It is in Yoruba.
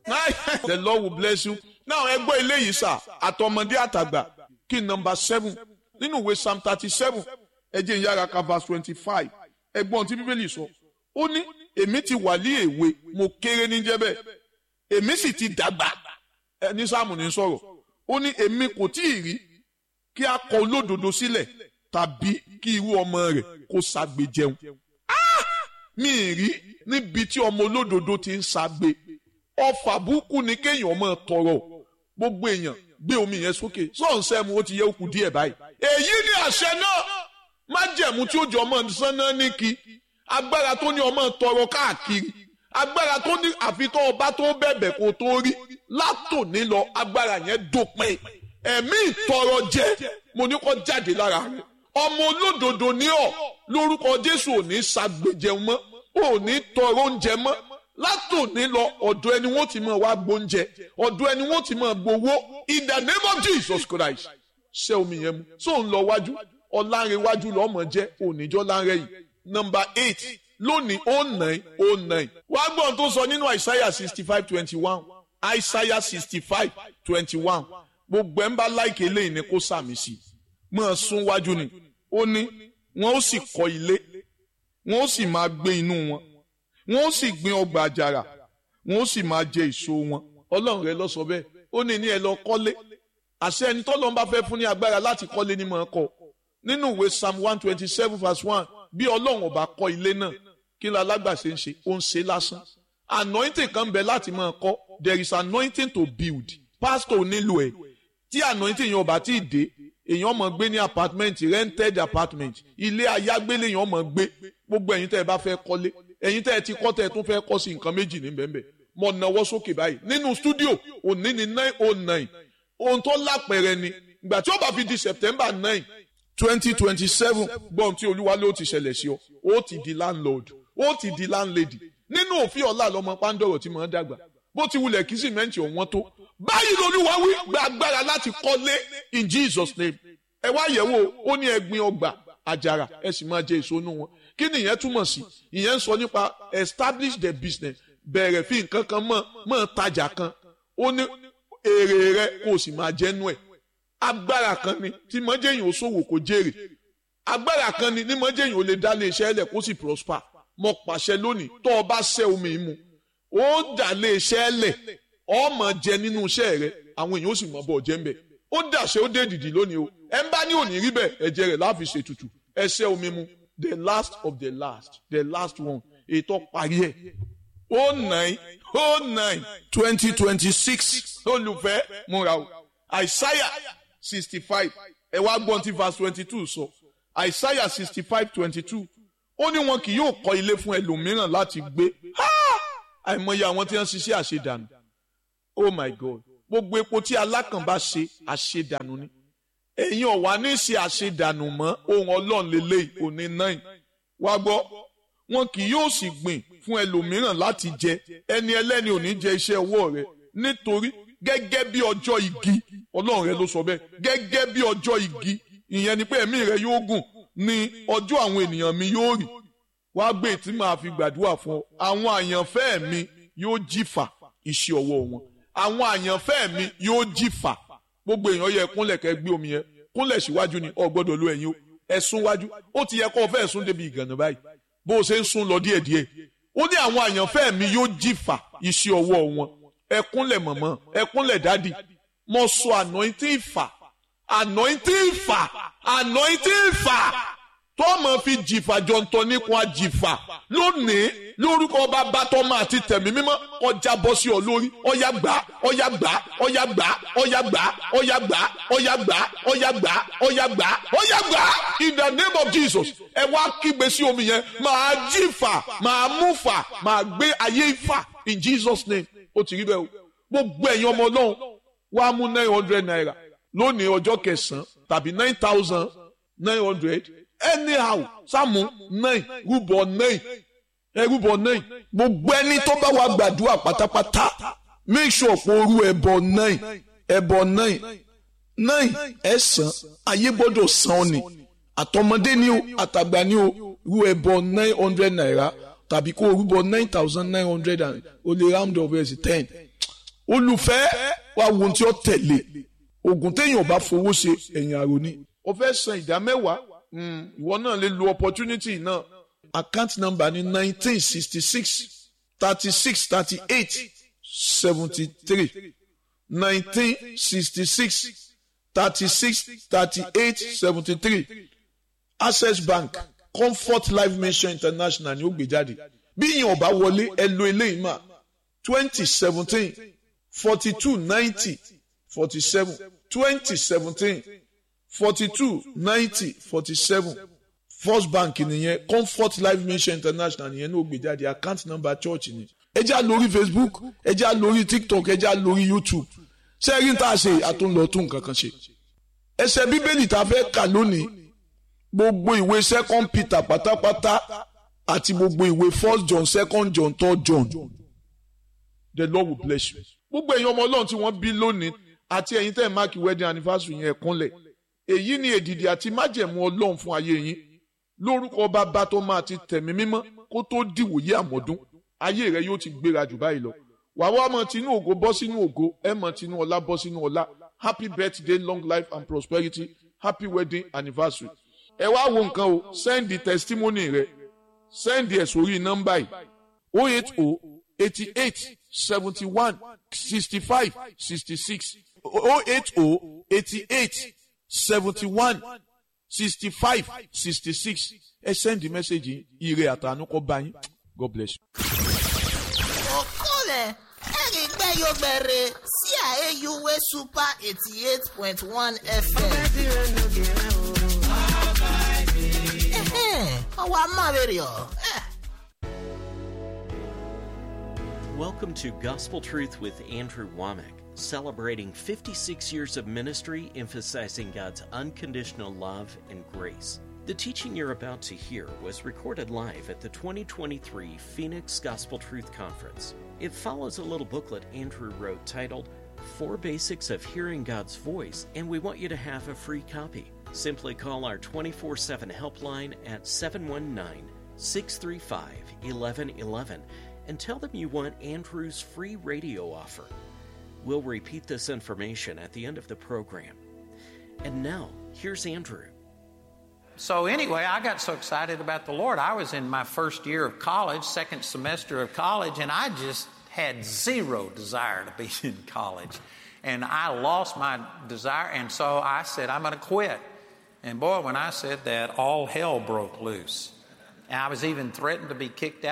the lord will bless you now ẹ gbọ́ eléyìí sà àtọmọdé àtàgbà kí number seven nínú ìwé psalm thirty seven ẹ jẹ́ ìyára ka verse twenty five ẹgbọ́n tí bíbélì sọ ó ní èmi ti wà ní èwe mo kéré ní jẹ́bẹ̀ èmi sì ti dàgbà ní sáàmù ní sọ̀rọ̀ ó ní èmi kò tí ì rí kí a kọ olódodo sílẹ̀ tàbí kí irú ọmọ rẹ̀ kó ṣagbe jẹun mi ì rí níbi tí ọmọ olódodo ti ń ṣagbe ọfà burúkú ni kéèyàn máa tọrọ gbogbo èèyàn gbé omi yẹn sókè sọ̀nsẹ́ mu ó ti yẹ òkú díẹ̀ báyìí èyí ni àṣẹ náà májẹ̀mú tí ó jọ ọmọ sánná ní kí agbára tó ní ọmọ tọrọ káàkiri agbára tó ní àfitọ́ ọba tó bẹ̀bẹ̀ kó tó rí látòní lọ agbára yẹn dópin ẹ̀mí ìtọrọ jẹ mo ní kó jáde lára rẹ ọmọ olódodo ní ọ lórúkọ Jésù ò ní ṣàgbéjẹun mọ́ ò ní tọrọ oúnjẹ mọ́ látòní lọ ọ̀dọ̀ ẹni wọ́n ti máa wá gbóúnjẹ ọ̀dọ̀ ẹni wọ́n ti máa gbowó in the name of Jesus Christ ṣé omi yẹn mu so ń lọ wájú ọ̀làǹrẹ̀wájú lọ́mọ jẹ́ oníjọ́ láǹrẹ̀ yìí number eight lónìí oh nine oh nine wá gbọ́n tó sọ nínú Isaiah sixty five twenty one Isaiah sixty five twenty one gbogbo ẹ̀ ń bá láìkè eléyìí ni kó sàmì sí mọ́ ẹ sún wájú ni ó ní wọ́n ó sì kọ́ ilé wọ́n ó sì máa gbé inú wọn wọ́n ó sì gbin ọgbà àjàrà wọ́n ó sì máa jẹ èso wọn ọlọ́run rẹ lọ sọ bẹ́ẹ̀ ó ní ní ẹ lọ kọ́lé àṣẹ ẹni tọ́lọ́run bá fẹ́ fún ní agbára láti kọ́lé ní mọ̀ ọ́ kọ́ nínú ìwé psalm one twenty seven verse one bí ọlọ́run ọba kọ́ ilé náà kí ni alágbàṣe ń ṣe ó ń ṣe lásán anointing kan bẹ láti máa kọ́ there is anointing to build pastor nílò ẹ̀ tí anointing yẹn ọba tí ì dé èèyàn máa gbé ní apartment rented apartment ilé ayágbélé èèyàn máa gbé gbogbo ẹ̀yin tẹ́ ẹ bá fẹ́ kọ́lé ẹ̀yin tẹ́ ẹ ti kọ́ tẹ́ ẹ tún fẹ́ kọ́ sí nǹkan méjì ní bẹ́ẹ̀ mo nawọ́ sókè báyìí nínú studio òní ní nine oh nine ohun tó lápẹ̀rẹ̀ ni ìgbà tí ó bá fi di September nine twenty twenty seven gbọ́n tí olúwa ló ti ṣẹlẹ̀ sí ọ ó ti di landlord ó ti di landlady nínú òfin ọ̀la lọmọ pàǹdọ̀rọ̀ tí mò ń dàgbà bó ti wulẹ̀ kí sìmẹ́ǹtì ọ̀wọ́n tó báyìí lolúwa wí gba agbára láti kọ́lé in Jesus name ẹ wá yẹ̀wò ó ní ẹgbin ọgbà àjàrà ẹ sì máa jẹ èso inú wọn kí ni ìyẹn túmọ̀ sí ìyẹn ń sọ nípa establish the business bẹ̀rẹ̀ fi nǹkan kan mọ́ mọ́ tajà kan ó ní èrè rẹ kó o sì máa jẹ́nu ẹ̀ agbára kan ni tí mọ́jẹ́yìn ò ṣòwò kó jèrè agbára kan ni ní mọ́jẹ́yìn ò lè dá lé iṣẹ́ lẹ̀ kó sì prosper mo pàṣẹ lónìí tó o bá ṣẹ́ omi mu ó dà lé iṣẹ́ lẹ̀ ó máa jẹ nínú iṣẹ́ rẹ àwọn èèyàn ó sì mọ̀ bọ̀ jẹ́ ń bẹ̀ ó dàṣẹ ó dé dìdì lónìí o ẹ ń bá ní òní rí bẹ́ẹ̀ ẹ̀jẹ̀ rẹ̀ láfi ṣètùtù ẹ ṣẹ́ omi mu the last of the last the last one ètò parí ẹ̀ oh nine oh nine twenty twenty six olùfẹ́ múra o Isaiah sixty five ẹ wá gbọ́n tí verse twenty two sọ Isaiah sixty five twenty two ó ní wọn kì yóò kọ́ ilé fún ẹlòmíràn láti gbé àìmọye àwọn tí wọ́n ṣiṣẹ́ àṣedànù oh my God gbogbo epo tí alákàn bá ṣe àṣedànù ni ẹ̀yin ọ̀wá ní ṣe àṣedànù mọ́ ohun ọlọ́run lélẹ́yìí òní náà wá gbọ́ wọn kì yóò sì gbìn fún ẹlòmíràn láti jẹ ẹni ẹlẹ́ni ò ní jẹ iṣẹ́ ọwọ́ rẹ nítorí gẹ́gẹ́ bí ọjọ́ igi ọlọ́run rẹ ló sọ bẹ́ẹ̀ gẹ́gẹ́ bí ọjọ́ igi ìyẹn ni pé ẹ̀mí rẹ yóò gùn ní ọjọ́ àwọn ènìyàn mi yóò rì wá gbé tí màá fi gbàdúrà fún ọ àwọn àyànfẹ́ mi yóò jìfà iṣẹ́ ọwọ́ wọn àwọn àyànfẹ́ mi yóò jìfà gbogbo èèyàn yẹ kúnlẹ̀ kẹ́ gbé omi yẹn kúnlẹ̀ síwájú ni ọ gbọ́dọ̀ lo ẹ̀yìn o ẹ̀sùn wájú ó ti yẹ kó o fẹ́ sún débi ìgànnà báyìí bó o ṣe ń sún lọ díẹ̀díẹ̀ ó ní àwọn àyànfẹ́ mi yóò jìfà iṣẹ́ ọwọ́ wọn ẹkúnlẹ̀ mọ̀mọ́ ẹkúnlẹ̀ dádì mo sọ anointing ìfà anointing ìfà anointing ìfà tọ́mọ fi jìfà jọ̀ǹtọ̀ nípò àjìfà lónìí lórúkọ bàbá tọ́mọ àti tẹ̀mí mímọ́ ọjà bọ́ sí ọ lórí ọyà gbà ọyà gbà ọyà gbà ọyà gbà ọyà gbà ọyà gbà ọyà gbà ọyà gbà ọyà gbà in the name of Jesus ẹ wá kígbe sí omi yẹn máa jìfà máa múfà máa gbé ayé ìfà in Jesus name ó ti rí bẹ́ẹ̀ o gbogbo ẹ̀yin ọmọ ọlọ́run wá mú nine hundred naira lónìí ọjọ́ kẹsàn-án tàbí nine thousand nine hundred anyhow sáàmù nine rúbọ nine ẹ rúbọ nine gbogbo ẹni tó bá wà gbàdúrà pátápátá make sure pé orú ẹbọ nine ẹbọ nine nine ẹ̀sán ayé gbọ́dọ̀ san ọ́ ni àtọmọdé ni o àtàgbà ni o rú ẹbọ nine hundred naira tàbí kó o rúbọ nine thousand nine hundred and o lè round up ẹ̀ sí ten olùfẹ́ wa wo ohun tí ó tẹ̀lé oògùn téèyàn bá fowó ṣe ẹ̀yìn àròní o fẹ́ san ìdá mẹ́wàá ìwọ náà lè lo opportunity náà account number ní nineteen sixty six thirty six thirty eight seventy three nineteen sixty six thirty six thirty eight seventy three access bank comfort life mission international ni ó gbé jáde bí ìyẹn ọba wọlé ẹ lo eléyìí mà twenty seventeen forty two ninety forty seven twenty seventeen forty two ninety forty seven first bank nìyẹn comfort life mission international nìyẹn ní ó gbé jáde account number church ni ẹ já lórí facebook ẹ já lórí tiktok ẹ já lórí youtube sẹ́yìn tá a ṣe àtúnlọ tún nǹkan kan ṣe ẹsẹ̀ bíbélì tá a fẹ́ kà lónìí gbogbo ìwé second peter pátápátá àti gbogbo ìwé first john second john third john the lord will bless you. gbogbo èèyàn ọmọ ọlọ́run tí wọ́n bí lónìí àti ẹ̀yin tẹ́ ẹ̀ máàkì wedding anniversary yẹn kúnlẹ̀ èyí ni èdìdì àti májẹ̀mú ọlọ́run fún ayé yín lórúkọ bàbá tó máa ti tẹ̀mí mímọ́ kó tó dìwòye àmọ́dún ayé rẹ yóò ti gbéra jù báyìí lọ wàá wá mọ tinú ògo bọ́ sínú ògo ẹ mọ tinú ọlá bọ́ sínú ọlá happy birthday long life and prosperity happy wedding anniversary ẹ wá wo nǹkan o send the testimony rẹ send ẹ sórí nọ́mbà yìí o eight o eighty eight seventy one sixty five sixty six o eight o eighty eight seventy one sixty five sixty six ẹ send the message yìí ire àtànú kọ́ bá yín god bless you. okole erigbeyogbere sí àyèyúwé super eighty eight point one fm. ọwọ́ amáwèrè ọ̀. Welcome to Gospel Truth with Andrew Womack, celebrating 56 years of ministry emphasizing God's unconditional love and grace. The teaching you're about to hear was recorded live at the 2023 Phoenix Gospel Truth Conference. It follows a little booklet Andrew wrote titled Four Basics of Hearing God's Voice, and we want you to have a free copy. Simply call our 24 7 helpline at 719 635 1111 and tell them you want Andrew's free radio offer. We'll repeat this information at the end of the program. And now, here's Andrew. So, anyway, I got so excited about the Lord. I was in my first year of college, second semester of college, and I just had zero desire to be in college. And I lost my desire, and so I said, I'm going to quit. And boy, when I said that, all hell broke loose. And I was even threatened to be kicked out.